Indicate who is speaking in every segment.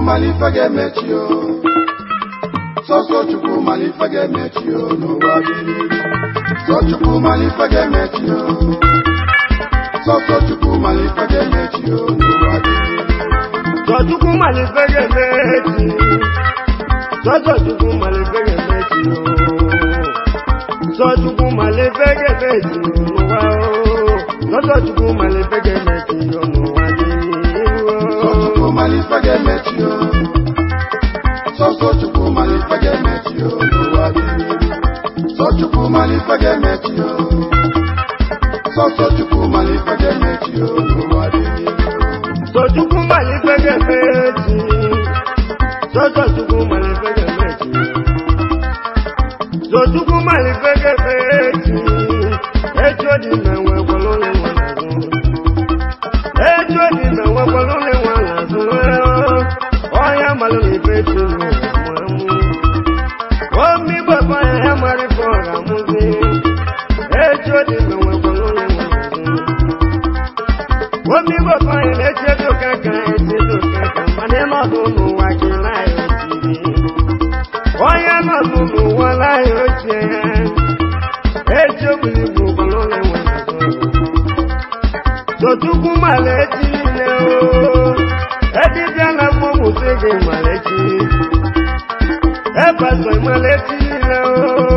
Speaker 1: mara ife ga-emechi o sọsọ chukwu mara ife ga-emechi o n'ụwa dị n'iru sọ chukwu mara ife ga-emechi o sọsọ chukwu mara ife ga-emechi o n'ụwa dị n'iru
Speaker 2: Sọchukwu malife ga-emechi Sọchukwu malife ga-emechi o Sọchukwu malife ga-emechi n'ụwa o Sọchukwu malife ga-emechi o n'ụwa dị n'iru
Speaker 1: sọ chukwu mara ife ga-emechi o sọsọ chukwu mara ife ga-emechi o n'ụwa dị n'iru sọ chukwu mara ife ga-emechi o sọsọ chukwu mara ife ga-emechi o n'ụwa dị n'iru
Speaker 2: Sọchukwu malife ga-emechi Sọchukwu malife ga-emechi Sọchukwu malife ga-emechi Echo dị na nwekwara onye nwe n'azụ Echo dị na nwekwara onye nwe n'azụ Ọya malụ na ife chi n'ụmụ Omi gbapa ya ya mara ife ọ ga-amụzi Echo dị na nwekwara onye nwe n'azụ omi gbogbo anyị na-echedo kaka echedo kaka mana ịnọdụ n'ụwa gị naghị ochie onye nọdụ n'ụwa naghị ochie ya echi ogbiri bụ ụgbọrọ na-enwe sotukwu mala echi niile o edibịa na mgbomụsị gị mala echi epasọ mala echi niile o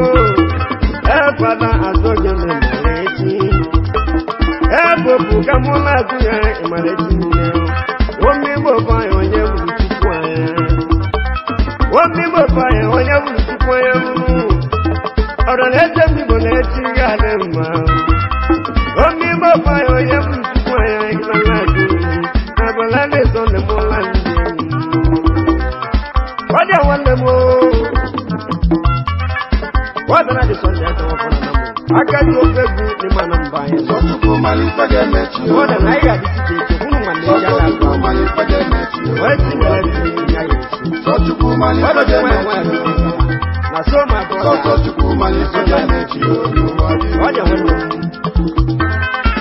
Speaker 2: epada azọ gị mala echi ebopụ ka mụ na-agụ ya ịmalite niile omi gbogbo anyị onye gburu tupu anya omi gbogbo anyị onye gburu tupu anya mụ ọrụ na-eche mgbe na-echi ga adị mma omi gbogbo anyị onye gburu tupu anya ịma na-agụ abala na-eso na mụla ndị ọ dị nwanne m wadana dị sọnde aka wafọna na mụ aka dị ofe egwu n'ịma na mba anyị
Speaker 1: sọ chukwu mara ife ga-emechi o
Speaker 2: Ọ dị na anyị ga-adịsị ka eche hụrụ nwanne ya
Speaker 1: sọsọ
Speaker 2: ga-agụ
Speaker 1: chukwu mara ife ga-emechi o
Speaker 2: wee tinyere ndị ya ga-esi
Speaker 1: sọ chukwu mara
Speaker 2: Ọ
Speaker 1: ife
Speaker 2: dị nwa ya
Speaker 1: ga-emechi
Speaker 2: nwa ya na so ma bụ
Speaker 1: sọsọ chukwu mara ife ga-emechi o n'ụwa dị
Speaker 2: ọ dị nwanne m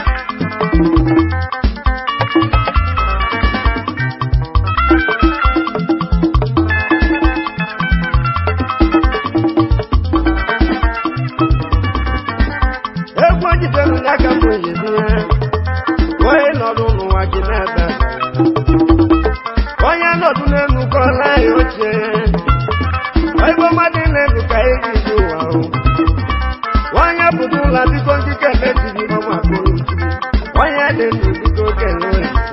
Speaker 2: egwu ojidere n'aka m oyizi ya onye nọdụ n'ụwa gị na-ebe onye nọdụ n'elu ka ọ naghị ochie ebe mmadụ na-elu ka eji dị ụwa ahụ onye pụta ụlọ biko nkike eletiri ọma kpụrụ onye dị ndụ biko kele olise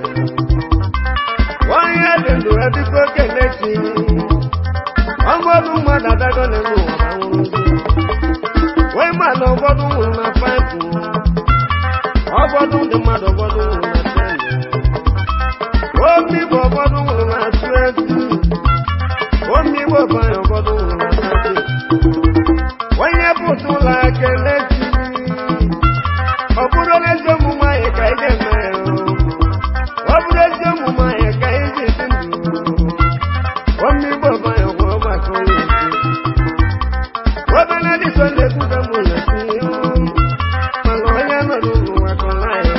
Speaker 2: onye dị ndụ biko kele chi ọgbọdụ mmadụ adago n'elu ụwa ma nwụrụzi wee ma na ụfọdụ nwụrụ na paịpụ ụfọdụ ndị mmadụ ụfọdụ nwụrụ na tendụ omi bụ ụfọdụ nwụrụ na tueti omi bụ ọbanye ụfọdụ nwụrụ na tati onye pụta ụlọ ekele chi ọ bụrụ n'ezi omume anyị ka ị ga-eme ya ọ bụrụ ezi omume anyị ka ị ga-esi ndụ omi bụ ọbanye ụfọdụ maka onye isi obere dị sọnde kwuga m ụlọ si mana onye nọrọ n'ụwa ka ọ naghị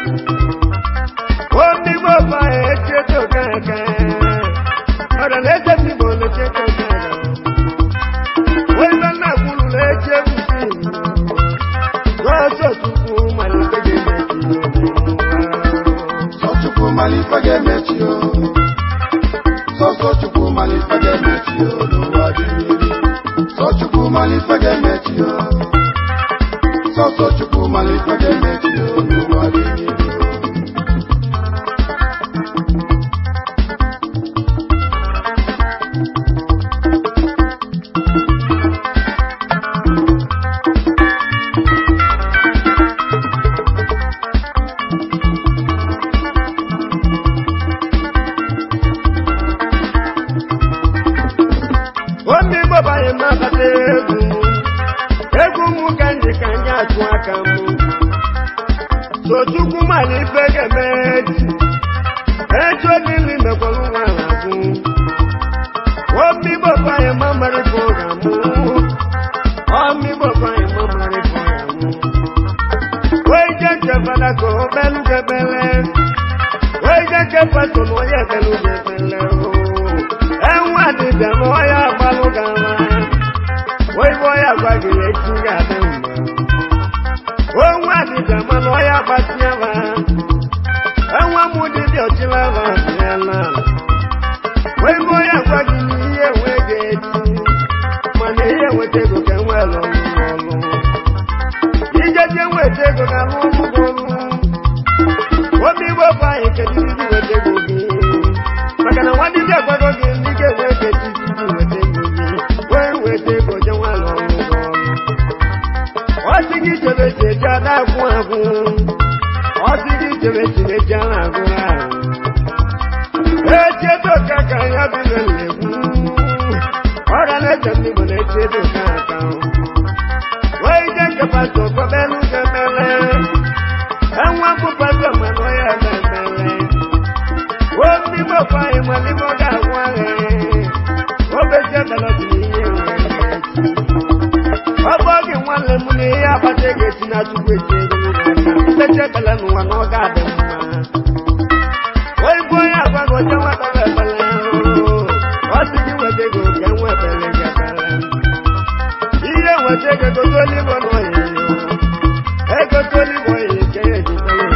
Speaker 2: omi bụ ọbanye echeta oke aka ọrịa na-eche m igbo na-echeta oke aka webe nna kwuru na-eche ebusi n'ọsọ chukwu malite ga-emechi
Speaker 1: sọ chukwu mara ife ga-emechi o sọsọ chukwu mara ife ga-emechi o n'ụwa dị n'iru sọ chukwu mara ife ga-emechi o sọsọ chukwu mara ife ga-emechi o n'ụwa dị n'iru
Speaker 2: omi gbabanye mabata egwu egwu m ka ndị ka ndị atụ aka m sochukwu mana ife ga-eme echi echi oge nri mekwara nwa azụ omi gbabanye mamara ife ọ ga-amụ omi gbabanye mamara ife ọ ga-amụ wee je nke fada ka o belu gebele wee je nke pastor na onye ebelu gebele o weta ego ka enwe ọlụ ọlụ ijeje weta ego ka alụ ọlụ gị ọlụ obi igbo bụ anyị kedu iji weta ego gị maka na nwa dibịa gwago gị ndị ga-enwe ego echi iji weta ego gị wee weta ego je nwa alụ ọlụ gị ọlụ ọ sị gị chebe chi eji ada agwụ agwụ ọ sị gị chebe chi eji ara agwụ ahụ echedo ka ka ya dị na-egwu ọrịa na-eche ndị Igbo na-echedo ka aka wee ije nke pastọ kọbelu ga-emele enwe bụ pastọ mana ya ememele o ndị Igbo kwa anyị mana Igbo ga-agwụ agha obezie belọdị n'ihe nwere ọ bụ oge nwanne m na ihe akpata ego esi na chukwu eji ego n'ụlọ mmechi ekele n'ụwa na ọ ga-adị mma oyibo onye agwago je nwata ebele ọ sị gị weta ego ka enwe ebele gị ebele ihe weta ego gote olibo na oyiyo egote olibo oyiyo ka ya eji bere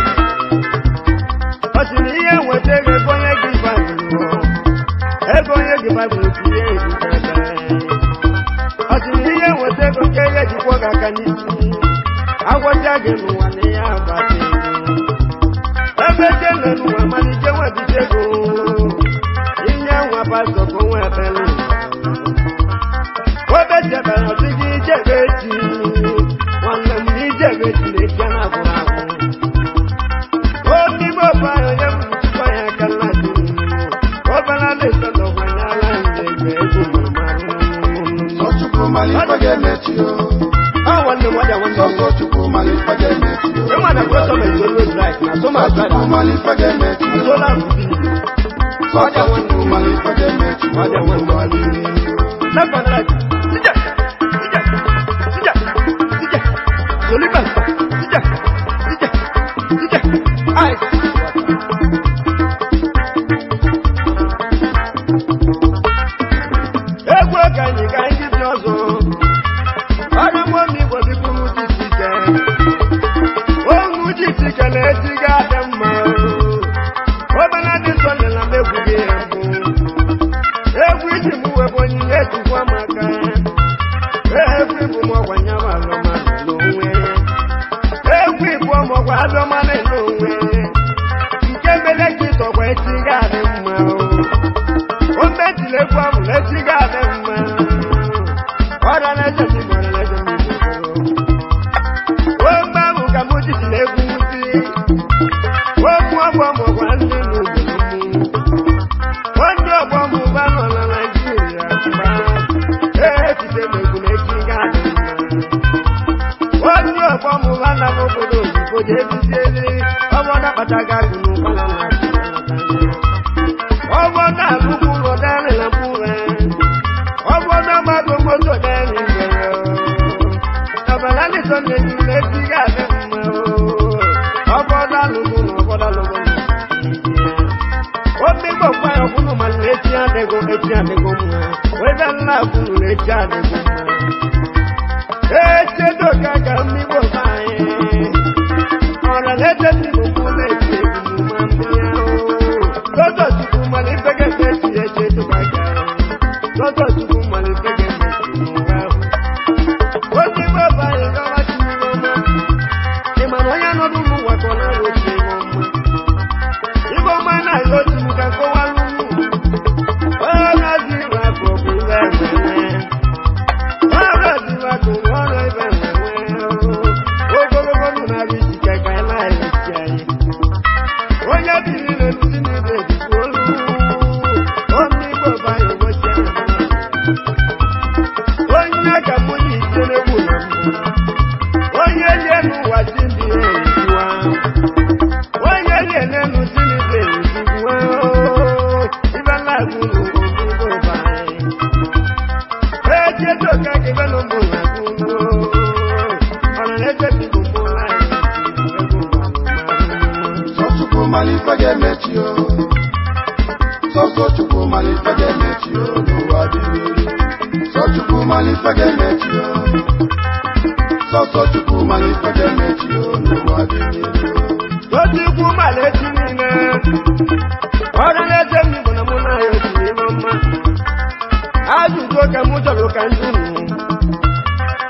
Speaker 2: ọ sị na ihe weta ego ego onye gị baịbụl ego onye gị baịbụl ka ihe eji bere ọ sị na ihe weta ego ka ya ejikwa gị aka n'isi agwọcha gị n'ụwa na ihe agbata ego ebe jele n'ụwa malite nwebite ego inye nwa pastọ ka onwe ebele obe jebere ọsị gị ijebe echi nwanne m na ijebe echi na echi a na-agwụrụ agwụ obibe ọbara onye bụ chukwu ya aka nna dị obere na-eso n'ọgbanyala nje ego ego mụrụ
Speaker 1: Sọchukwu malife ga-emechi o.
Speaker 2: ọ nwanne m ọdịa nwanne m
Speaker 1: Sọsọ Chukwu malife ga-emechi o.
Speaker 2: ịma na prọsọm is always right na so much
Speaker 1: Sọchukwu
Speaker 2: right
Speaker 1: malife ga-emechi o.
Speaker 2: sola rubi
Speaker 1: Sọsọ Chukwu malife ga-emechi o.
Speaker 2: Ọdịa nwanne m Second right. Sija. Sija. Sija. Sija. Soliba. Sija. Sija. Sija. Ai. Egwu ka anyị ka anyị dị ọzọ. Ọrụ mmụọ m Igbo bịbụrụ jisi ike. Ohu jisi ike na-eji ga-adị mma. Obere dị nsọ nyela m egwu gị ya mbụ. egwu iji m webụ onyinye ejikwu amaka egwu ịbụ m ọgwa nyawa alụmadụ n'onwe egwu ịbụ ọmọgwa alụmadụ n'onwe nke mere ka ịtọgwa echi ga-adị mma o mejiri egwu ahụ na echi ga-adị mma ọrịa na-eche m igbo ọrịa na-eche m igbo o mgbe ahụ ka m jisi na egwu nwuzi okwu ọgwụ ọmọgwa ndị n'obodo m onye ọgbọ m ụba nọ na naijiria echiche megbu na echi ga-adị mma onye ọgbọ m ụba na obodo oyibo ga-ebizieli ọgbọdọ kpataga agụ n'ụba na ọgbọdọ alụkwụ ụlọ dịrị na mkpụrụ ọgbọdọ mmadụ moto dịrị ngwere ọbara dịtọ na-eji na echi ga-adị mma ọgbọdọ alụkwụ na ọgbọdọ alụkwụ na omigbo kwa ya ọbụrụ ma na echi adịgo echi adịgo mma webe nna kwuru na echi adịgo mma echedo ka ka mmigbo be anyị ọra na-eche mmigbo kwụ na-echi ebumuma mmiri ahụ lọtọ chukwu mana ife ga-eme echi echi edoba ga lọtọ chukwu mana ife ga-eme echi n'ụwa ahụ omigbo be anyị gawa chinyere ọma ị ma na onye nọdụ n'ụwa ka ọ na-arụ ochi ihe ọma Igbo ọma na-ayọ otu m ka nkọwalụ onye na-adị iwe akụ bụ iwe enwere onye na-adị iwe akụ bụ ọrụ ibe enwere ogologo ndụ na-abịa isi ka ka anyị na-esi anyị onye biri na-eluzi n'ibe ejikwa olu ọmụ Igbo bụ anyị ụbọchị onye ka mụ na ite na-egbu na mbụ onye lie n'ụwa ji ndị ya erijiwa onye na-ene n'usi n'ibe ezigbo ibe na-agụ n'obodo anyị eji edo ka gebe n'ụmụ na-agụ ọrụ na-eche bigbo mụ anyị
Speaker 1: Sọchukwu malife ga-emechi o. Sọsọ Chukwu malife ga-emechi o n'ụwa dị mmiri. Sọchukwu malife ga-emechi o. Sọsọ Chukwu malife ga-emechi o n'ụwa dị mmiri.
Speaker 2: otu ikwu mala echi niile ọrụ na-eche m igbo na mụ na ya otu ime mma ajụjụ ka mụ chọrọ ka ndị unu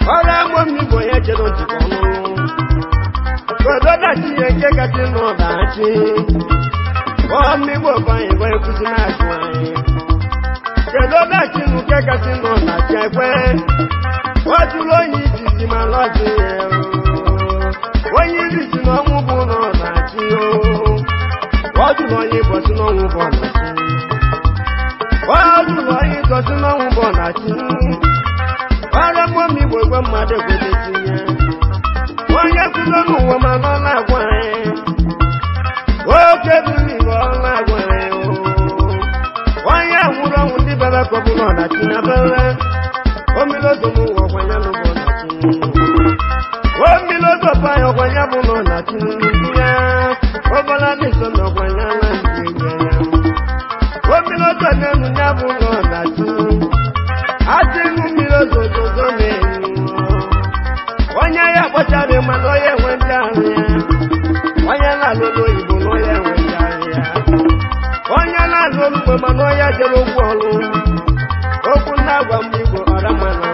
Speaker 2: ọrụ agbo mmigbo ya chere ntịkọ ọnụ obodo dachi ihe nke kasị n'ọdachi ọmịgbo banye bụ ekwusi na-achụ anyị kedu dachi nke kasị n'ọdachi ekwe o jụrụ onye izizi ma lọzi ya onye izizi na ọnwụ bụ n'ọdachi o jụrụ onye ịbọchị n'ọnwụ bụ ọdachi o jụrụ onye ịtọsị n'ọnwụ bụ ọdachi ọrụ agbo mmigbo egwe mmadụ ekwete tinye onye kwudo n'ụwa ma nọ na-agwa anyị oke buru ibe ọ na-agwa anyị onye nwụrụ ọnwụ ndị bebe ka ọ bụrụ ọdachi na bere omilozo n'ụwa ọkwanya n'ụwa ọdachi omilozo pa ya ọkwanya bụ na ọdachi ndị ya ọbụla dị nso na ọkwanya na ndị enye ya omilozo na-enu ya bụ na ọdachi adị ṅụ mmiri ozozozo na-enyu onye ya kpọchara mana onye enwe ndị ahụ ya onye na-alụlụ oyibo na onye enwe ndị ahụ ya onye na-alụ olugbo mana onye jere ụgwọ ọrụ okwu ndị agwa mgbe igbo ọra mana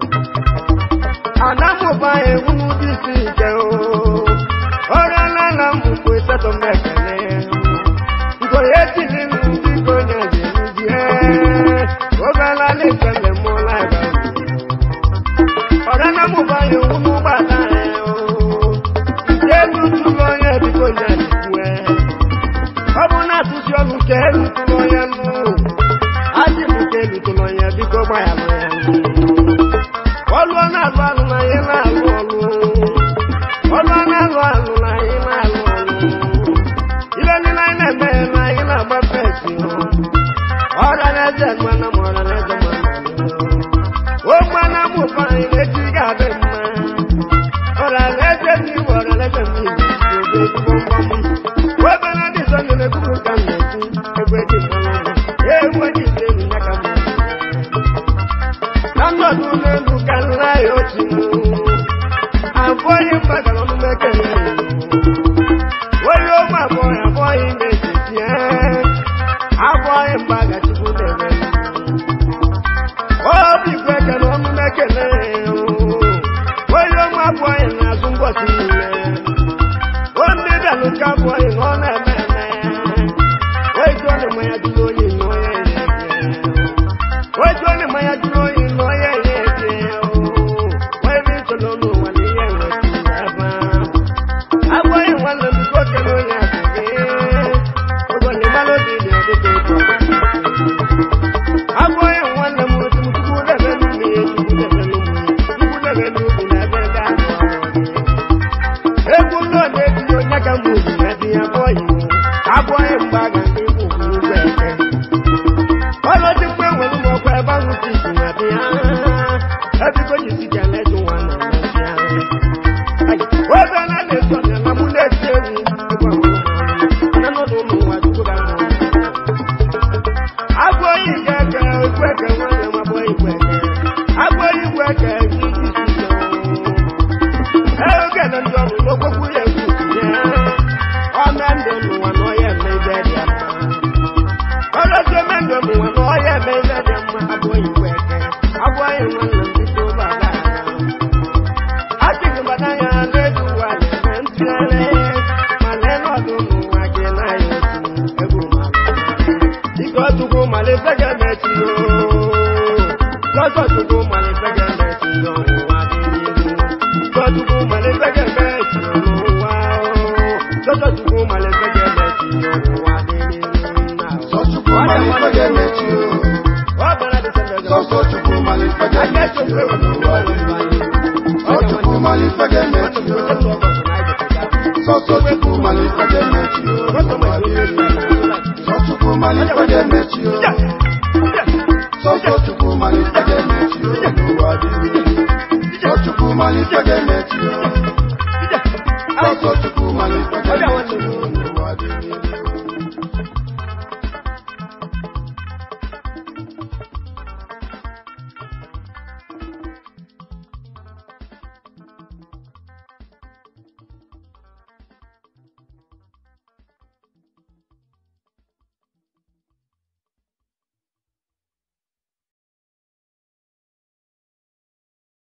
Speaker 2: anamụba egwu n'ụdị isi ike ọrịa na na mmụkwu ịsatọ m ekele ngoye etili ndị ka onye ga-eruzie obela na-ekele mụọla ebe ọ̀rẹ́ náà mú báyìí òun mú bàtà ẹ̀ o. Ìjẹ́ tuntun lọ yẹ bí kò yẹ nìkú ẹ̀. Ọmọ náà tún sí ọdún kẹ́lù tó lọ yẹ nù. Á sì mú kẹ́lù tó lọ yẹ bí kò báyà lọ yẹ nù. Ọlú ọ̀nà àlọ́ àlù náà yẹ náà lù ọ̀lù. Ọlú ọ̀nà àlọ́ àlù náà yẹ náà lù ọ̀lù. Ilé ní náà yẹ mẹ́ náà yẹ náà bá fẹ́ sí o. Ọ̀rẹ́ lẹ́sẹ̀ gbọ́nà mọ̀ ọ̀rẹ́ lẹ́sẹ̀ gbọ́nà ó gbọ́nà mú fáyín létí gàbé mọ́ ọ̀rọ̀ lẹ́sẹ̀ ní ọ̀rọ̀ lẹ́sẹ̀ mi ìgbòho gbọ́ngbọ́n mú ó gbọ́nà dì sọ́nù lè kúrò ká mẹ́sì ẹgbẹ́ dì mọ́ lọ́wọ́ ewu dì sẹ́nu nyaka mọ́ lánàdún lẹ́nu kálá yóò ti mú àbọ̀yé mbàgà lọ́nu mẹ́kẹ̀lẹ́ wọ́n yóò mú àbọ̀yé àbọ̀yé méjì tiẹ́ àbọ̀yé mbàgà tí kú lẹ́rẹ́ obi kweke na ọnụ mekele onye ọnwa abụọghị na-azụ mbọchị niile o ndị bịalụ ka abụọghị na ọ na-eme eme oji ọ na-eme ya jụrụ oyi na onye ya oji ọ na-eme ya jụrụ oyi na onye ya eje onye ntụlụ n'ụwa na ihe nwetụ ebe abụọghị nwanne m nwoke na onye asịrị ogonye mmalụ dị dị ọdịdị ụtọ abụghị nwanne m otu chukwu debe n'ụmụ ya chukwu debe n'ụmụ ya chukwu debe n'ugwu na ebe ga egwu ụlọ na-ebi onye ka m ugwu na ebe ya abụghị abụghị mgbe a ga ndị igwu ugwu ụzọ eke ọlọdị mgbe nwere ụmụ ọkwa ebe ahụ si isi na ebe ya ebigo jisi ka na-eji nwa na mmezi ya obe na na-eso ya na mụ na-eti ewu ịgwa m na nọdụ ụmụ nwa chukwu ga ahụ agbóyìn kẹkẹ ìgbẹkẹ wọn lè máa bọ ìgbẹkẹ agbóyìn gbẹkẹ yìí ti sùn ẹ ó kẹlẹ ń jọ ló gbogbo yẹ kù yẹ ọmọ ẹndọ nù wọn náà yẹ mẹ ibẹ dì ẹmọ ọlọsọ mẹndọ nù wọn náà yẹ mẹ ibẹ dì ẹmọ agbóyìn gbẹkẹ agbóyìn wọn lè fi tó bàbá àtìkù bàtà yẹn lẹdùn wà lẹsẹ ń tirẹ màlẹ lọdún nù wọn kì náà yẹ kù ẹgbùn màlẹ ikọtukwu malifege mechi o lọsọtukwu malifege mechi n'ụwa dị n'ihu ikọtukwu malifege mechi n'ụwa o lọsọtukwu malifege mechi n'ụwa dị n'ihu nna
Speaker 1: Sọchukwu malifege mechi o.
Speaker 2: ọ bịara dịsembere
Speaker 1: Sọsọ Chukwu malifege mechi o n'ụwa niile. Sọchukwu malifege mechi o. Sọsọ Chukwu malifege mechi o n'ụwa niile. Sọchukwu malifege mechi o. Sọsọ Chukwu malifege mechi o n'ụwa niile. Sọchukwu malifege mechi o.